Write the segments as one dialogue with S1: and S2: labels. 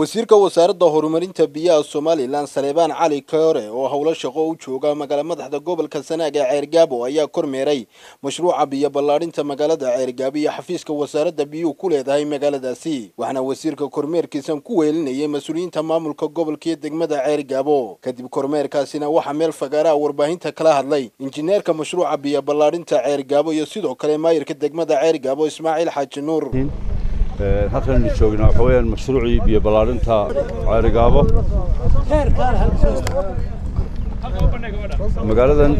S1: wasiirka wasaaradda horumarinta biyaha somalilan saleebaan cali koore oo howlo shaqo u jooga magaala madaxda gobolka sanaag ee ceergaabo ayaa kormeeray mashruuca biyo ballaadhinta magaalada ceergaabo iyo xafiiska wasaaradda biyuhu ku leedahay magaaladaasi waxaana wasiirka kormeerkiisan ku weelinayay mas-uuliyiinta maamulka gobolka iyo degmada ceergaabo kadib kormeerkaasina waxaa meel fagaaraha warbaahinta kala hadlay injineerka mashruuca biyo ballaadhinta ceergaabo iyo sidoo kale maayirka degmada ceergaabo ismaaciil xaaji nuur
S2: halkan joognaa waxa weeyaan mashruucii biyo ballaarinta ceerigaabo magaaladan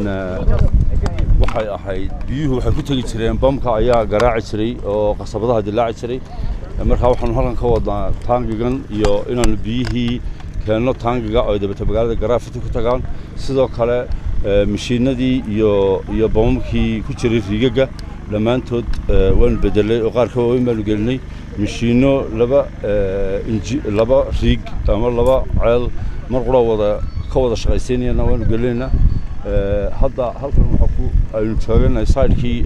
S2: waxay ahayd biyuhu waxay ku tegi jireen bamka ayaa garaaci jiray oo qasabadaha dilaaci jiray markaa waxaanu halkan ka wadnaa taangigan iyo inaanu biyihii keenno taangiga oo dabata magaalada garaafiti ku tagaan sidoo kale mashiinadii iyo iyo bamamkii ku jiray riigaga dhammaantood waanu bedelay oo qaar ka waaweyn baanu gelinay mashiinno laba inji laba riig ama laba ceel mar qura wada ka wada shaqaysiinayana waanu gelinaynaa hadda halkan waxaa ku aynu taaganahay sidekii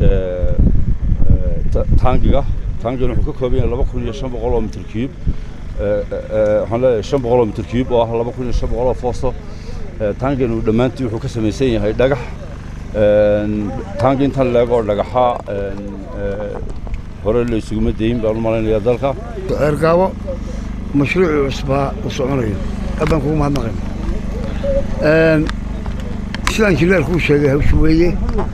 S2: taangiga taangigan wuxuu ka kooban yahay laba kun iyo shan boqol oo mitir cube waxaan leeyahay shan boqol oo mitir cube oo ah laba kun iyo shan boqol oo foosto taangiganu dhammaantii wuxuu ka samaysan yahay dhagax taangi intan leeg oo dhagaxa hore la isuguma dayin baan u malaynayaa dalka
S3: ceergaabo mashruucii cusbaa u soconayo abbaan kugu mahadnaqayna sidaan injineerkuu sheegay hawsha weeye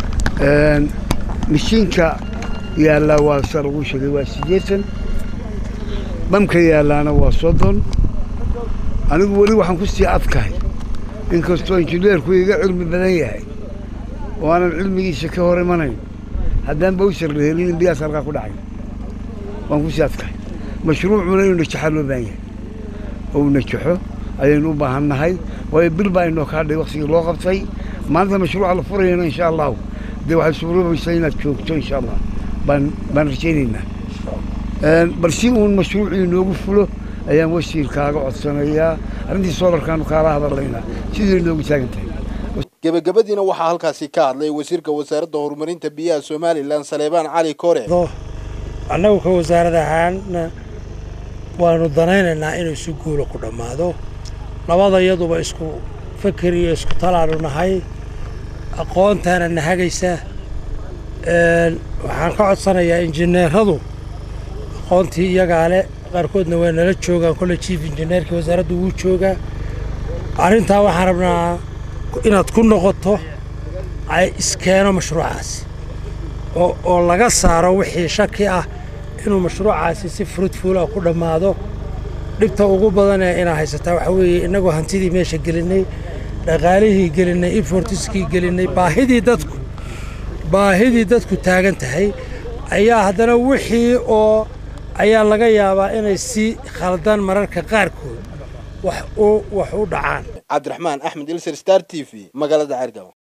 S3: mashiinka yaallaa waa sida laguu sheegay waa siddeetan bamka yaallaana waa soddon anigu weli waxaan ku sii adkahay inkastoo injineerku iga cilmi badan yahay oo aanan cilmigiisa ka hor imanayn haddaan bawsar la helin in biyaas halkaa ku dhacay waan ku sii adkahay mashruucuna inuu najaxaa loo baahan yahay oo uu najaxo ayaynu u baahan nahay waayo bil baa inoo kaa dhay waktigii loo qabtay maanta mashruuca la furayana insha allahu dee waxay suuroobaysaa inaad joogto insha allah baan baan rajaynaynaa bal si uun mashruucii inoogu fulo ayaan wasiirkaaga codsanayaa arrintii soolarkaanu kaala hadalaynaa sidii inoogu taagan tahay
S1: gebagabadiina waxaa halkaasi ka hadlay wasiirka wasaaradda horumarinta biyaha somalilan saleebaan cali koore
S4: annagu ka wasaarad ahaanna waanu danaynaynaa inuu si guula ku dhammaado labada iyaduba isku feker iyo isku talaanu nahay aqoontaana na hagaysa waxaan ka codsanayaa injineeradu aqoontii iyagaa le qaarkoodna waa nala joogaan kolle jief injineerkii wasaaraddu wuu joogaa arrintaa waxaan rabnaa inaad ku noqoto ay iskeeno mashruucaasi oo laga saaro wixii shaki ah inuu mashruucaasi si fruitfuulah ku dhammaado dhibta ugu badanee inaa haysataa waxaa weeye innagoo hantidii meesha gelinnay dhaqaalihii gelinnay infortiskii gelinnay baahidii dadku baahidii dadku taagan tahay ayaa haddana wixii oo ayaa laga yaabaa inay si khaldaan mararka qaarkood wax u dhacaan
S1: cabdiraxmaan axmed ilser star t v magaalada ceergabo